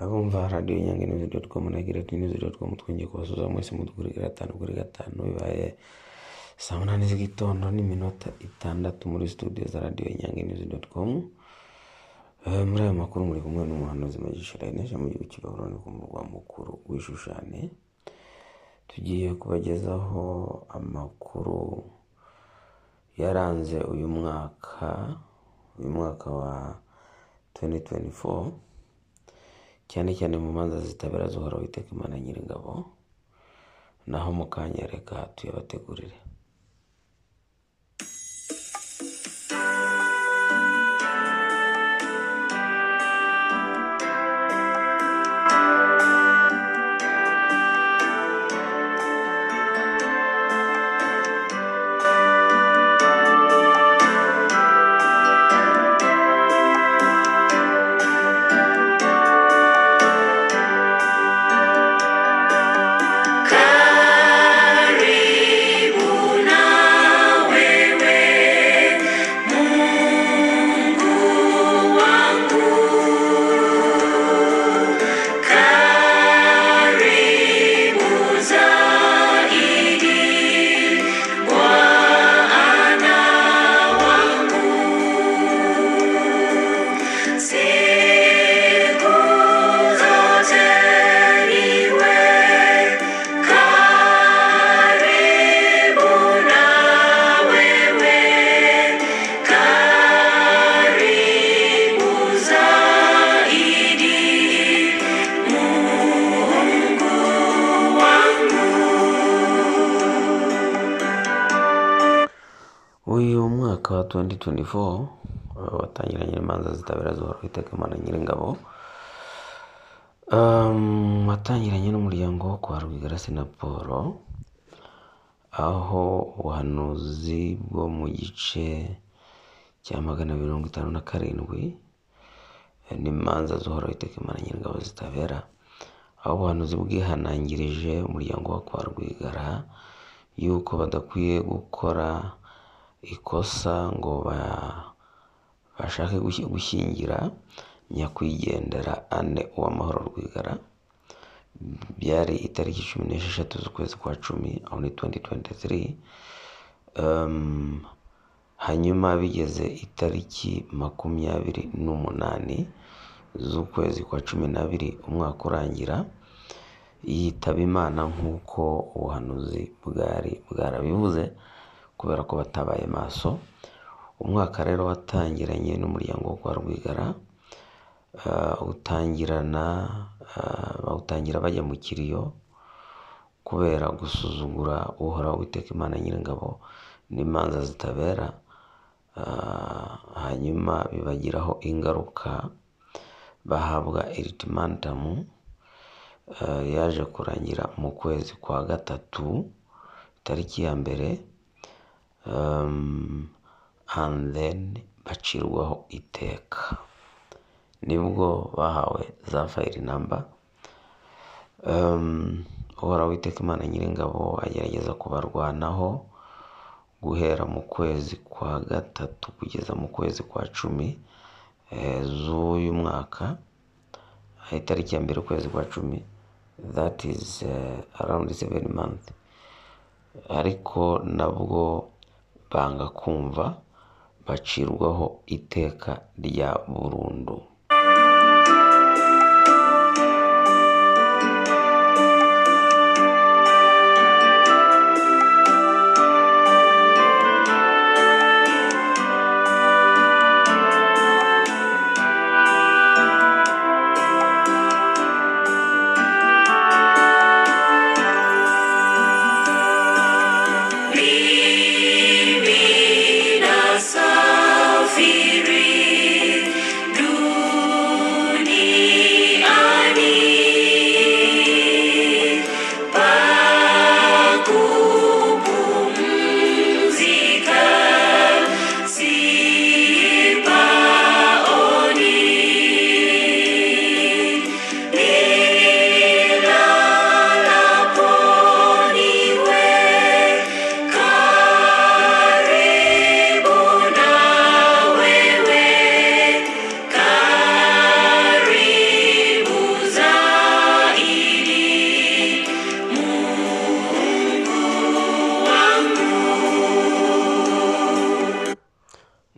abumva radiyo nyange nizi doti komu na gireti nizi doti komu twongeye kubasuza mwese mu kuri gatanu kuri gatanu bibaye saa munani z'igitondo n'iminota itandatu muri studio za radiyo nyange nizi doti komu Eh, muri ayo makuru muri kumwe n'umuhanuzi magisha layinesha mu gihugu cy'ibabuloni ku murwa mukuru wishushane tugiye kubagezaho amakuru yaranze uyu mwaka uyu mwaka wa 2024 cyane cyane mu manza zitabera zuhora witeka imana nyiringabo naho mu kanya reka tuyabategurire Siku zote niwe karibu na wewe, karibu zaidi Mungu wangu. uyu mwaka wa 2024 eh, watangiranye n'imanza zitabera zuhora witeka imana nyiringabo Um, watangiranye n'umuryango wo kwa Rwigara Sinaporo aho ubuhanuzi bwo mu gice cya magana abiri mirongo itanu na karindwi eh, n'imanza zuhora witeka imana nyiringabo zitabera aho ubuhanuzi bwihanangirije umuryango wa kwa Rwigara yuko badakwiye gukora ikosa ngo ba- bashake gushi- gushyingira nyakwigendera ane uwamahoro rwigara byari itariki cumi n'esheshatu z'ukwezi kwa cumi aho ni 2023 um, hanyuma bigeze itariki makumyabiri n'umunani z'ukwezi kwa cumi n'abiri umwaka urangira yitaba imana nk'uko ubuhanuzi bwari bwarabivuze kubera ko batabaye maso umwaka rero watangiranye n'umuryango wo kwa rwigara ah, utangirana ah, bawutangira bajya mu kiriyo kubera gusuzugura uhoraho witeka imana nyiringabo n'imanza zitabera ah, hanyuma bibagiraho ingaruka bahabwa iritimantamu eh, yaje kurangira mu kwezi kwa gatatu tariki ya mbere um, and then bacirwaho iteka nibwo bahawe za fayiri namba um, uhoraho witeka imana nyiringabo agerageza kubarwanaho guhera mu kwezi kwa gatatu kugeza mu kwezi kwa cumi eh, z'uyu mwaka aha itariki ya mbere ukwezi kwa cumi that is uh, around seven month ariko nabwo banga kumva bacirwaho iteka rya burundu Mimi nasafiri dunia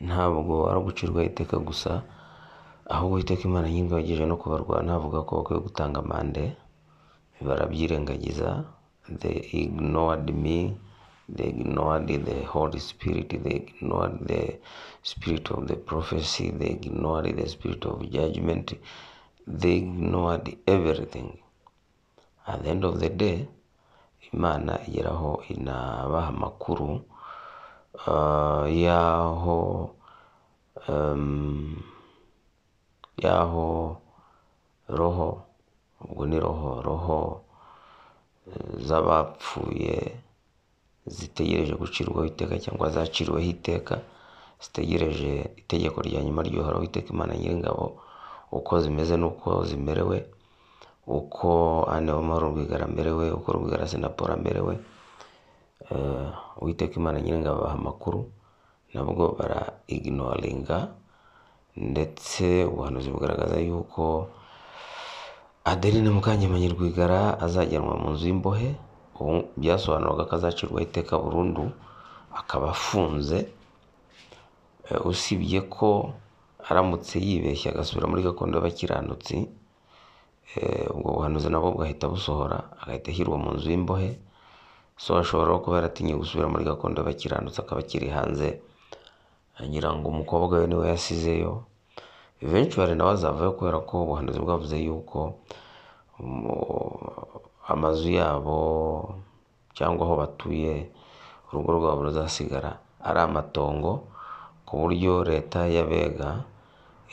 gucirwaho iteka gusa ahubwo iteka imana y'ingabagije no kubarwana havuga ko bakwiye gutanga amande barabyirengagiza they ignored me they ignored the holy spirit they ignored the spirit of the prophecy they ignored the spirit of judgment they ignored everything at the end of the day imana igeraho inabaha amakuru ah, y'aho em, y'aho roho ubwo ni roho roho eh, z'abapfuye zitegereje gucirwaho iteka cyangwa zaciriweho iteka zitegereje itegeko rya nyuma ry'uhoraho iteka imana nyiringabo uko zimeze n'uko zimerewe uko anewamara urwigara amerewe uko rwigara senaporo amerewe Eh, uwiteka imana nyiringabo abaha amakuru nabwo bara ignoringa ndetse ubuhanuzi bugaragaza yuko Adeline Mukangemanyi Rwigara azajyanwa mu nzu y'imbohe ubu byasobanuraga ko azacirwaho iteka burundu akaba afunze Eh, usibye ko aramutse yibeshye agasubira muri gakondo y'abakiranutsi eh, ubwo buhanuzi nabwo bwahita busohora agahita ashyirwa mu nzu y'imbohe so ashobora no kuba yaratinye gusubira muri gakondo y'abakiranutsi akaba akiri hanze ngira ngo umukobwa we niwe yasizeyo eventually nawe azavayo kubera ko ubuhanuzi bwavuze yuko mu- amazu yabo cyangwa aho batuye urugo rwabo ruzasigara ari amatongo ku buryo leta y'abega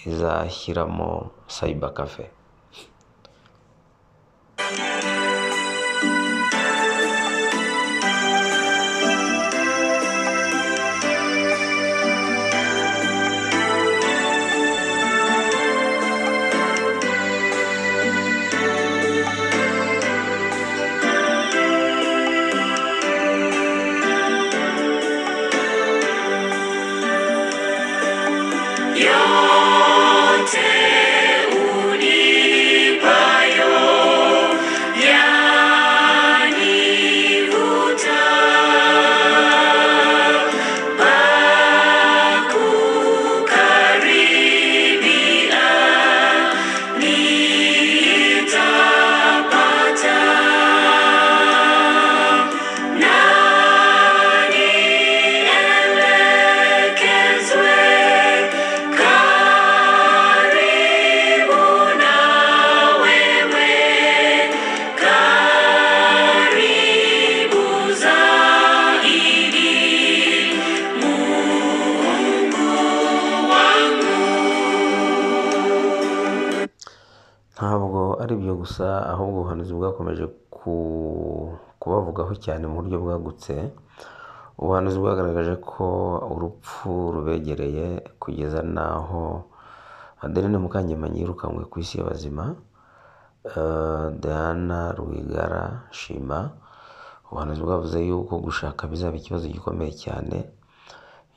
izashyiramo cyber cafe ntabwo ari ibyo gusa ahubwo ubuhanuzi bwakomeje ku- kubavugaho cyane mu buryo bwagutse ubuhanuzi bwagaragaje ko urupfu rubegereye kugeza n'aho adeline mukangemanyi yirukanwe ku isi y'abazima Eh, diana rwigara shima ubuhanuzi bwavuze yuko gushaka bizaba ikibazo gikomeye cyane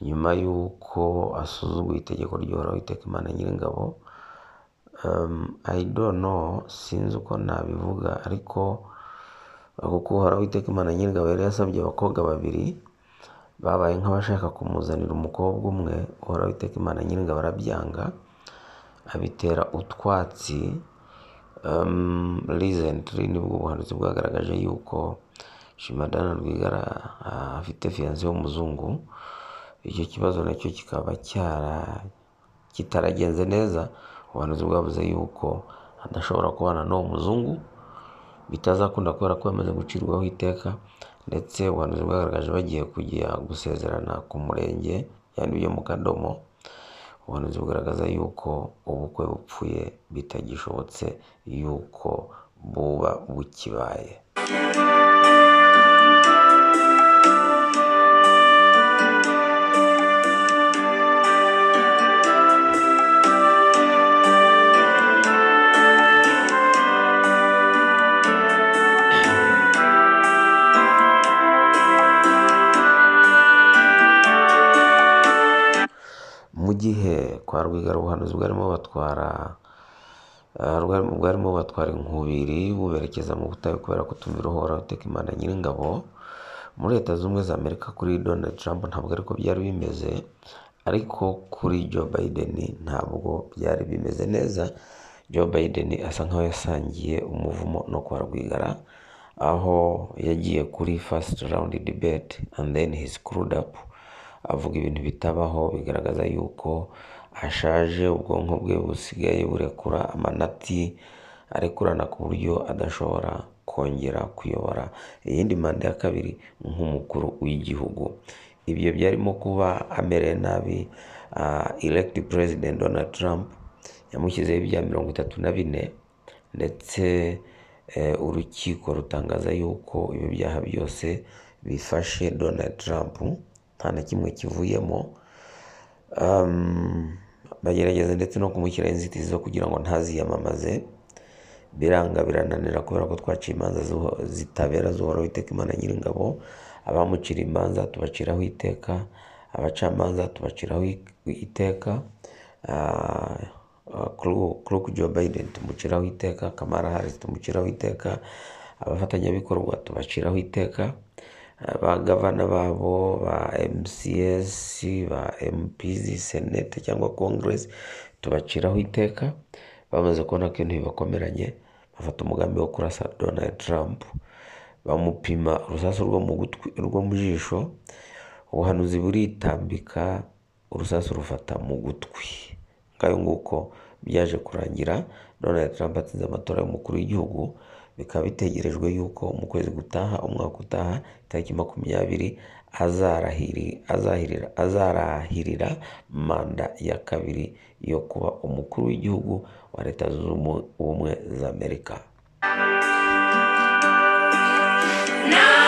nyuma y'uko asuzuguye itegeko ry'uhoraho iteka imana nyiringabo um, I don't know sinzi uko nabivuga ariko kuko uhoraho iteka imana nyir'ingabo yari yasabye abakobwa babiri babaye nk'abashaka kumuzanira umukobwa umwe uhoraho iteka imana nyir'ingabo arabyanga abitera utwatsi um, recently nibwo ubuhanuzi bwagaragaje yuko shimadana rwigara ah, afite fiyanse w'umuzungu icyo kibazo nacyo kikaba cyara kitaragenze neza ubuhanuzi bwavuze yuko adashobora kubana n'uwo muzungu bitazakunda kubera ko yamaze gucirwaho iteka ndetse ubuhanuzi bwagaragaje bagiye kujya gusezerana ku murenge yani byo mu kadomo ubuhanuzi bugaragaza yuko ubukwe bupfuye bitagishobotse yuko buba bukibaye mu gihe kwa rwigara ubuhanuzi bwarimo batwara ah, rwari- bwarimo batwara inkubiri buberekeza mu butayu kubera kutumvira uhoraho iteka imana nyir'ingabo muri leta zunze ubumwe za amerika kuri donald trump ntabwo ariko byari bimeze ariko kuri Joe Biden ntabwo byari bimeze neza Joe Biden asa nkaho yasangiye umuvumo no kwa Rwigara aho yagiye kuri first round debate and then he screwed up avuga ibintu bitabaho bigaragaza yuko ashaje ubwonko bwe busigaye burekura amanati arekurana ku buryo adashobora kongera kuyobora iyindi manda ya kabiri nk'umukuru w'igihugu ibyo byarimo kuba amereye nabi elegiti perezida Donald Trump yamushyizeho ibya mirongo itatu na bine ndetse eh, urukiko rutangaza yuko ibi byaha byose bifashe Donald Trump nta na kimwe kivuyemo Um, bagerageza ndetse no kumushyiraho inzitizi zo kugira ngo ntaziyamamaze biranga birananira kubera ko twaciye imanza zuho- zitabera z'uhoraho iteka imana nyiringabo abamucira imanza tubaciraho iteka abacamanza tubaciraho i- iteka Ah, ah, Kuru- Kuru Joe Biden tumuciraho iteka Kamala Harris tumuciraho iteka abafatanyabikorwa tubaciraho iteka ba gavana babo ba MCS ba MPs senete cyangwa congress tubaciraho iteka bamaze kubona ko ibintu bibakomeranye bafata umugambi wo kurasa Donald Trump bamupima urusasu rwo mu gutwi rwo mu jisho ubuhanuzi buritambika urusasu rufata mu gutwi ngayo nguko byaje kurangira Donald Trump atsinze amatora y'umukuru w'igihugu bikaba bitegerejwe yuko mu kwezi gutaha umwaka utaha itariki makumyabiri azarahiri, azahirira, azarahirira manda ya kabiri yo kuba umukuru w'igihugu wa leta zunze Ubumwe- ubumwe za Amerika Now